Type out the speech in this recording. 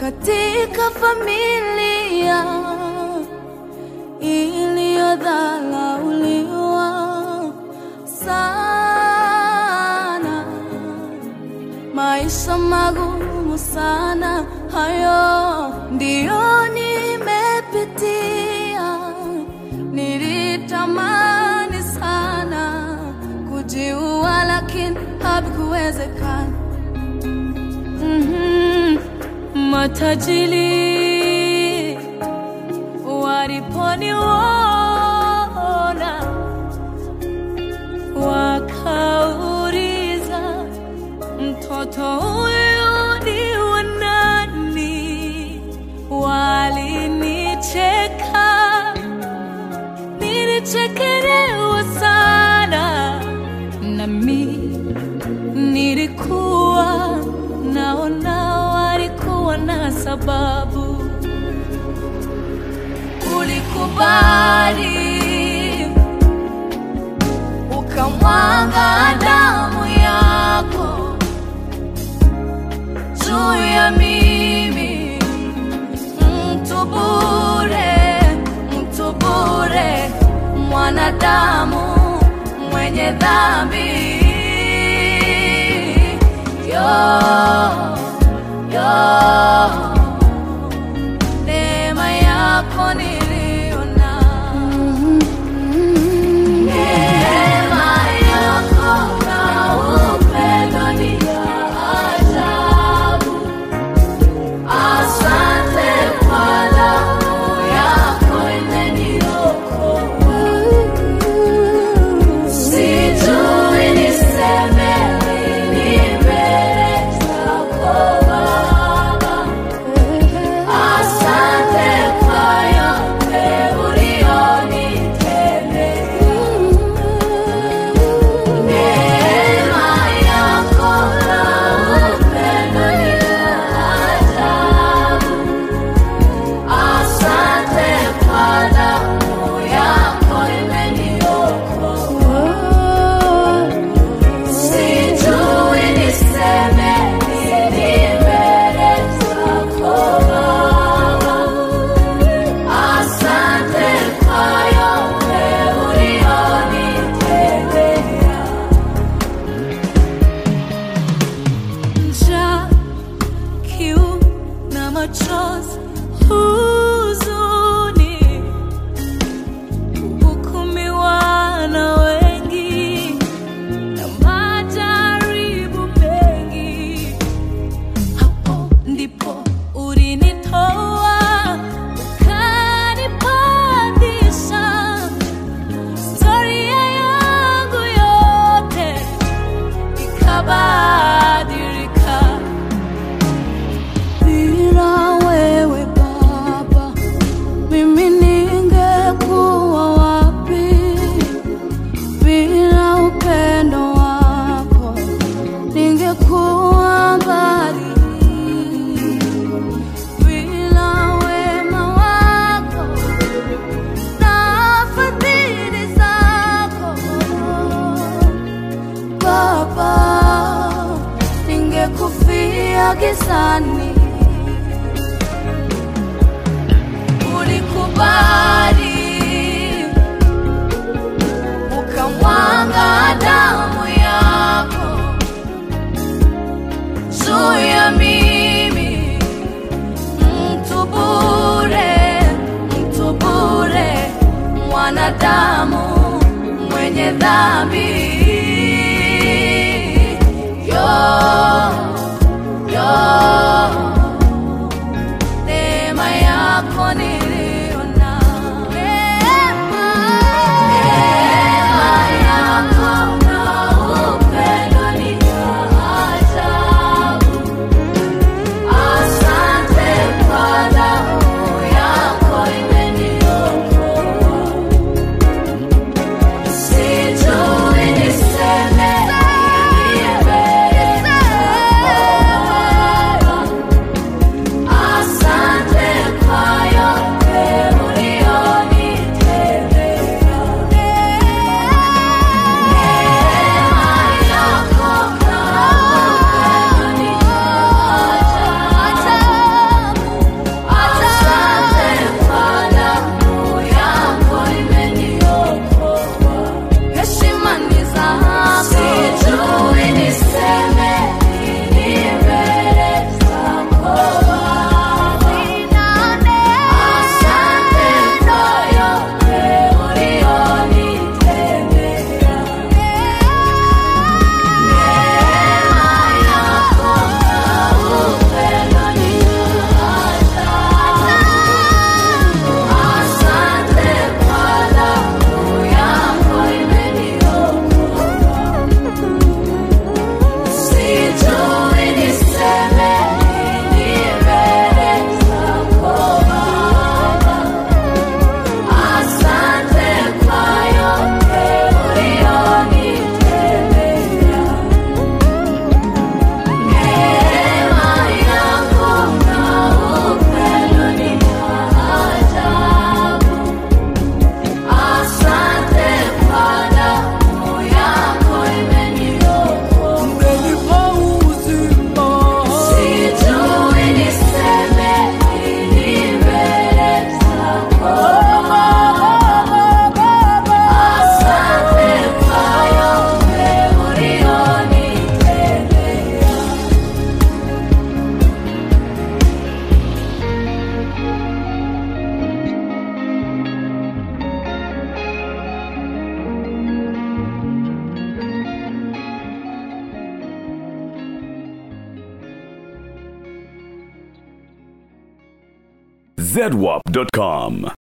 katika familia iliyodhalauliwa sana, maisha magumu sana, hayo ndiyo nimepitia. Nilitamani sana kujiua, lakini havikuwezekana. Mhm. Matajiri waliponiona wakauliza, mtoto huyu ni wa nani? Walinicheka, nilichekelewa sana, nami nilikuwa naona walikuwa na sababu. Ulikubali ukamwaga damu yako juu ya mimi, mtu bure, mtu bure, mwanadamu mwenye dhambi yo, yo, neema yako niliona, neema yako na upendo ni ya ajabu. Asante kwa damu yako imeniokoa. Sijui niseme nini mbele zako Baba. Asante kwa yote ulionitendea. Neema yako na upendo ni ajabu. Asante kwa damu yako imeniokoa. Sijui niseme nini mbele zako Baba. Asante kwa yote ulionitendea. Njaa, kiu na machozi, huzuni, kuhukumiwa na wengi na majaribu mengi. Hapo ndipo ulinitoa ukanipandisha. Historia yangu yote ikabadilika. Bila wewe Baba, mimi ningekuwa wapi? Bila upendo wako ningekuwa mbali. Bila wema wako na fadhili zako Baba, ningekufia gizani. Ulikubali ukamwaga damu yako juu ya mimi, mtu bure, mtu bure, mwanadamu mwenye dhambi yo, yo, neema yako niliona, neema, neema yako na upendo ni ajabu. Asante kwa damu yako imeniokoa. Sijui niseme nini mbele zedwap.com.